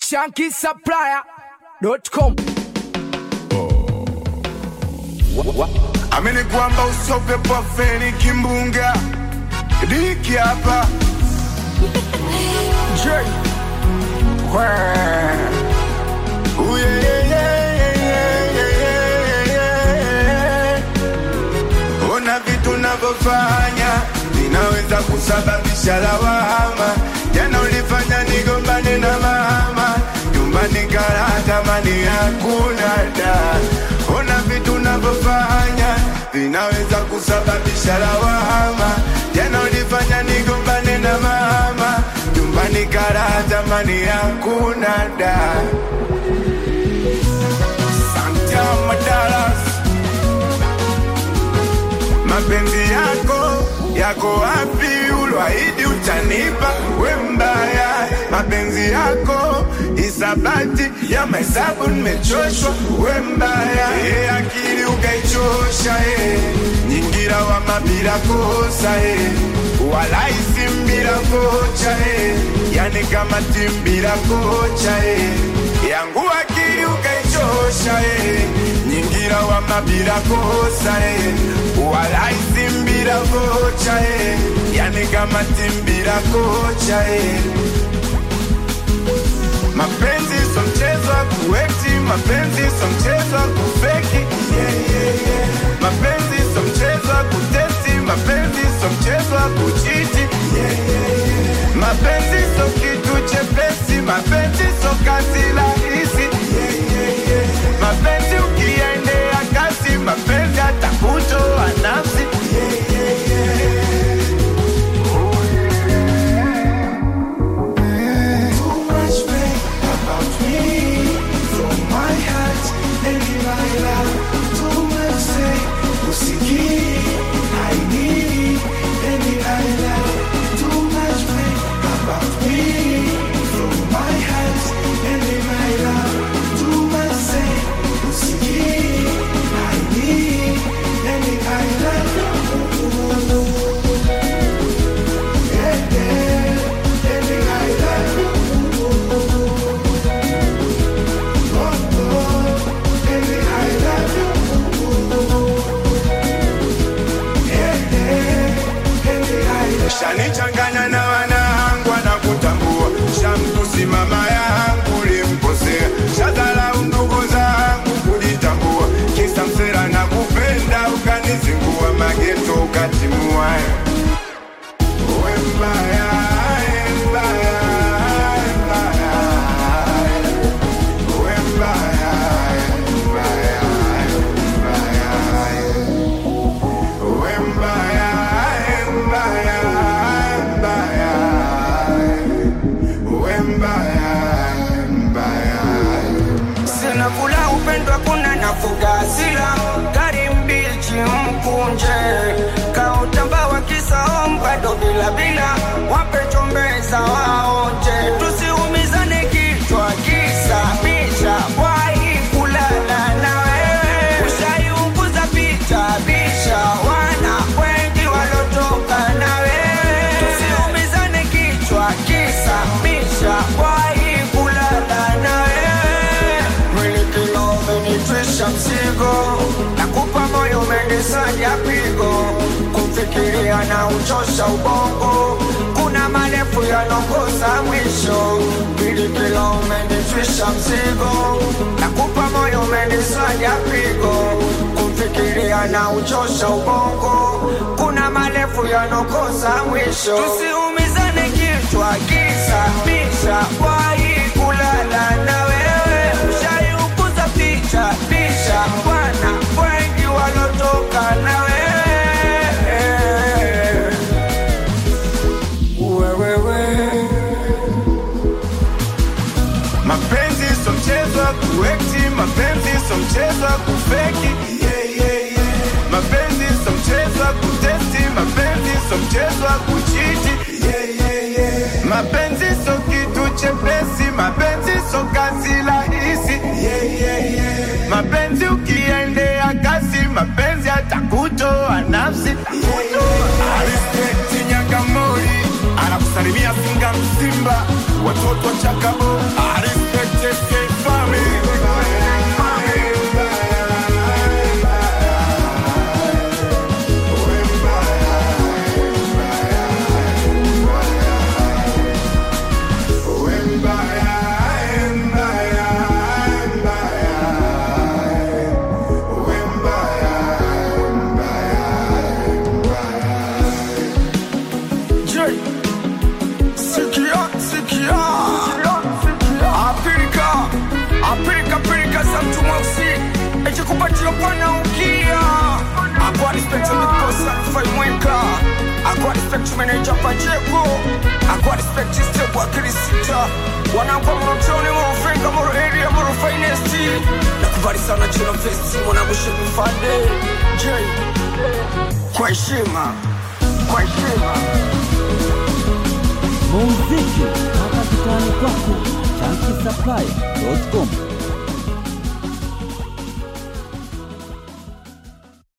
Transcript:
shankisupplier.com. amini kwamba usope pafeni kimbunga diki hapa J. Ooh, yeah, yeah, yeah, yeah, yeah, yeah, yeah. ona vitu navyofanya vinaweza kusababisha lawama jana ulifanya nigombane na mama nyumbani karatamani hakuna da ona vitu navyofanya vinaweza kusababisha lawama jana ulifanya nigombane na mama nyumbani karatamani hakuna da Santama Dallas mapenzi yako yako wapi? Ulwaidi utanipa we mbaya, mapenzi yako isabati ya mahesabu, nimechoshwa we mbaya. E, akili ukaichosha e, nyingira wa mabila kosa e, walaisi mbila kocha e, yani kama timbila kocha e, yangu akili ukaichosha e, nyingira wa mabila kosa e, walaisi mbila kocha e, yani kama timbila kocha e. Mapenzi so mchezo wa kuwekti, mapenzi so mchezo wa kufeki yeah, yeah, yeah. Mapenzi so mchezo wa kutesti, mapenzi so mchezo wa kuchiti yeah, yeah, yeah. Mapenzi so kitu chepesi, mapenzi so kazi rahisi yeah, yeah, yeah. Mapenzi ukiendea kasi, mapenzi atakutoa nafsi yeah, yeah, yeah. Too much pain about me from my heart and my love. Too much say usikii I need and I love. Too much pain about me from my heart and my love. Too much say usikii I need and I love. Yeah, yeah, and I love. shanichanganya na wanangu wanakutambua shamtusi mama yangu limkosea shadharau ndugu zangu kujitambua kisa msera na kupenda ukanizingua mageto ukatimua we mbaya we mbaya we mbaya we mbaya we mbaya we mbaya we mbaya we mbaya we mbaya mbaya Sina kula upendo kuna nafuga hasira gari mbichi mkunje kautamba wa kisaom bado bila bila wape chombeza waonje tusiumizane kichwa kisa bisha wai kulala na wewe ushaiunguza picha bisha wana wengi walotoka na wewe tusiumizane kichwa kisa bisha wai kulala na wewe mwili kilo umenitwisha mzigo nakupa moyo umenisanya pigo kumfikiria na uchosha ubongo kuna marefu yanokosa mwisho mwili kilo umenitwisha mzigo nakupa moyo umenisanya pigo kumfikiria na uchosha ubongo kuna marefu yanokosa mwisho tusiumizane kichwa kisa bisha wai kulala na wewe ushaiukuza picha pisha bwana wengi walotoka na wewe wewewe mapenzi so mchezo wa kuekti mapenzi so mchezo wa kufeki yeah, yeah, yeah. mapenzi so mchezo wa kutesti mapenzi so mchezo wa kuchiti yeah, yeah, yeah. mapenzi so kitu chepesi mapenzi so kazi rahisi yeah, yeah, yeah. mapenzi ukiendea kasi mapenzi atakutoa nafsi yeah, yeah, yeah. Respect Nyangamori anakusalimia Singa Msimba, watoto wa Chakabo. I respect Je, sikia, sikia. Apirika, apirika, apirika za mtu mweusi eti kupatia pana ukia akwa respect mikosa rufai mweka akwa respect manager pacheko akwa respect step wa kirisita wanangwa morotoni morofenga moro area moro finest na kubali sana chino festi mwanangu shemifande je kwa heshima kwa heshima muziki mpaka kitani kwako chankisaplai.com